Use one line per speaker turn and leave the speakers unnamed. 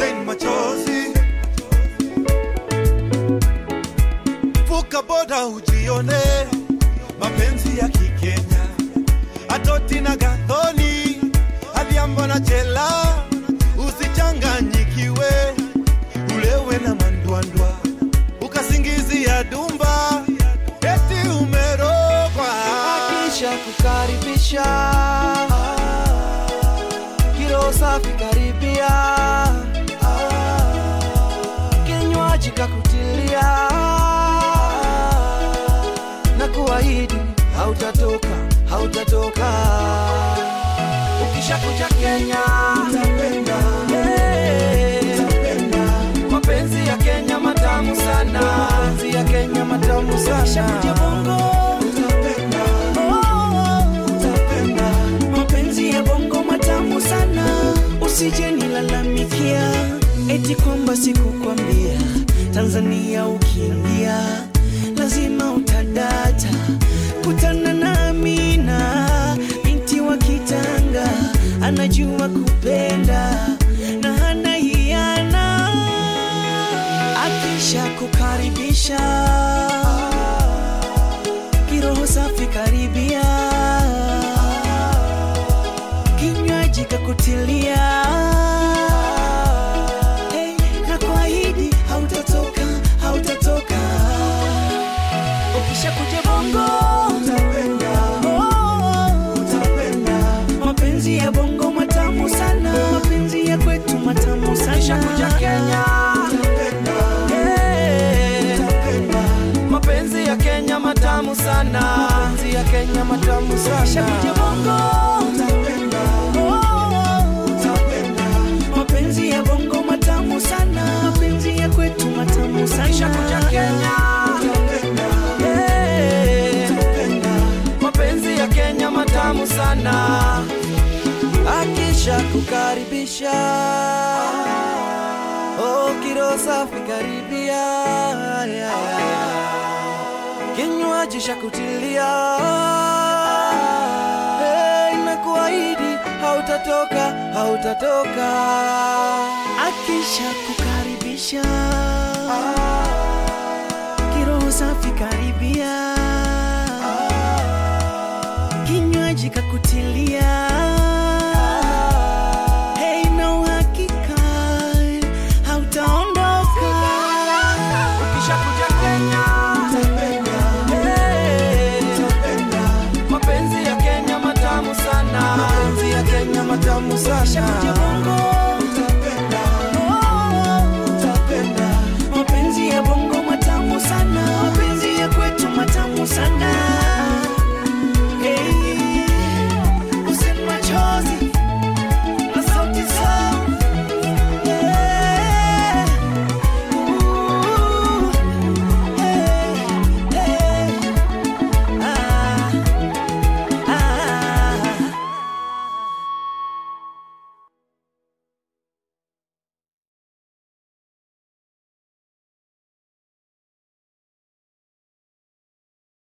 Usimain machozi, vuka boda ujione mapenzi ya Kikenya, Atoti na Gathoni, Adhiambo na Chela, usichanganyikiwe, ulewe na mandwandwa, ukasingizia dumba, eti umerogwa.
kisha kukaribisha kilo safi karibia kinywaji kakutilia na kuahidi hautatoka hautatoka ukishakuja kenya Eh, mapenzi ya kenya matamu sana mapenzi ya kenya matamu sana bongo
mapenzi ya bongo matamu sana usije nilalamikia eti kwamba sikukwambia tanzania ukiingia lazima utadata kutana na amina binti wa kitanga anajua kupenda na hana hiana akisha kukaribisha kiroho safi karibia kinywaji kakutilia hey, na kuahidi hautatoka hautatoka ukisha kuja bongo Oh, mapenzi ya bongo matamu sana mapenzi ya kwetu matamu sana
Ukishakuja Kenya. Eh, mapenzi ya kenya matamu sana mapenzi ya kenya matamu
Ukishakuja
sana
bongo Oh, mapenzi ya bongo matamu sana mapenzi ya kwetu matamu sana
Ukishakuja Kenya. Eh, mapenzi ya kenya matamu sana akisha kukaribisha oh, kiro safi karibia kinywaji shakutilia hey, na kuahidi hautatoka hautatoka
akisha kukaribisha kiroho safi karibia kinywaji kakutilia Hey, na uhakika hautaondoka
ukishakuja Kenya Eh, mapenzi ya Kenya matamu sana mapenzi ya Kenya matamu sana